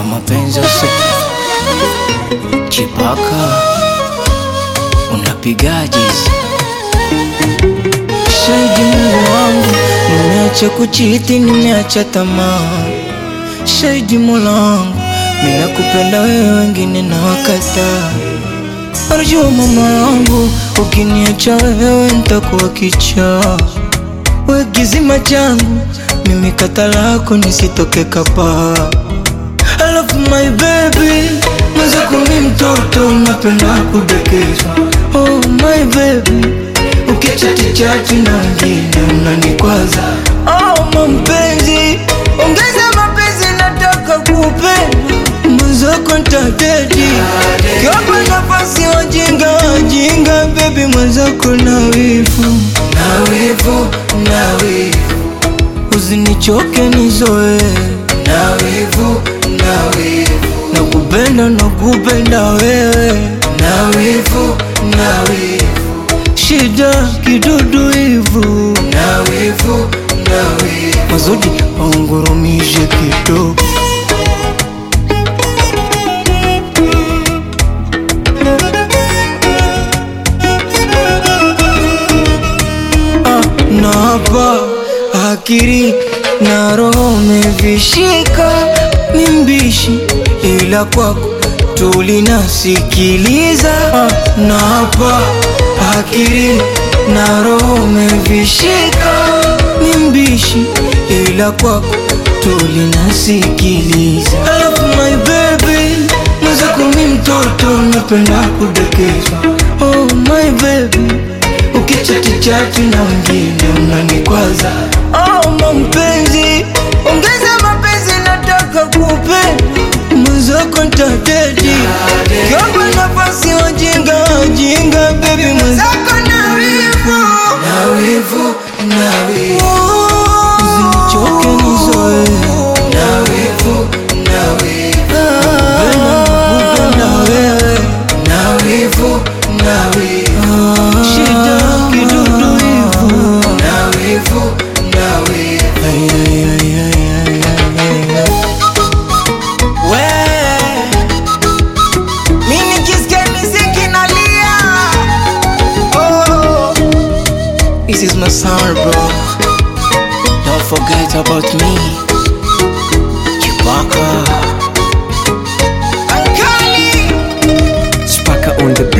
kwa mapenzi usi chipaka unapigaje shahidi Mungu wangu nimeacha kuchiti nimeacha tamaa shahidi Mola wangu mina kupenda wewe wengine na wakata Arjua mama yangu ukiniacha wewe nitakuwa kichaa we kizima changu mimi kata lako nisitoke kapa Alafu my baby mwenzako mi mtoto napenda kudekezwa Oh my baby ukichati chati na wengine unanikwaza Oh mampenzi ongeza mapenzi nataka kupenda mwenzako ntadedi kiwapa nafasi wajinga wajinga bebi mwenzako na wivu na wivu na wivu usinichoke nizoe na wivu na wivu nakupenda nakupenda wewe na wivu na wivu shida kidudu hivu na wivu na wivu mazudi waungurumishe kidogo Ah, na hapa akili na roho mevishika, ni mbishi ila kwako tulinasikiliza. Ah, na hapa akili na roho mevishika, ni mbishi ila kwako tulinasikiliza. Alafu my baby mwenzako mi mtoto napenda kudekezwa. Oh my baby ukichati chati na wengine unanikwaza. Oh mampenzi, ongeza mapenzi, nataka kupenda mwenzako ntadedi kiomba nafasi wajinga wajinga, baby mwenzako na wivu na wivu na wivu, usinichoke nizoe na wivu na wivu, nakupenda wewe na wivu na wivu, shida kidudu hivu na wivu na wivu. Ay, ay, ay, ay, ay, ay, ay. We, mi nikisikia miziki nalia. Oh, this is my sound, bro. Don't forget about me. Chewbacca. Ankali. Spaka on the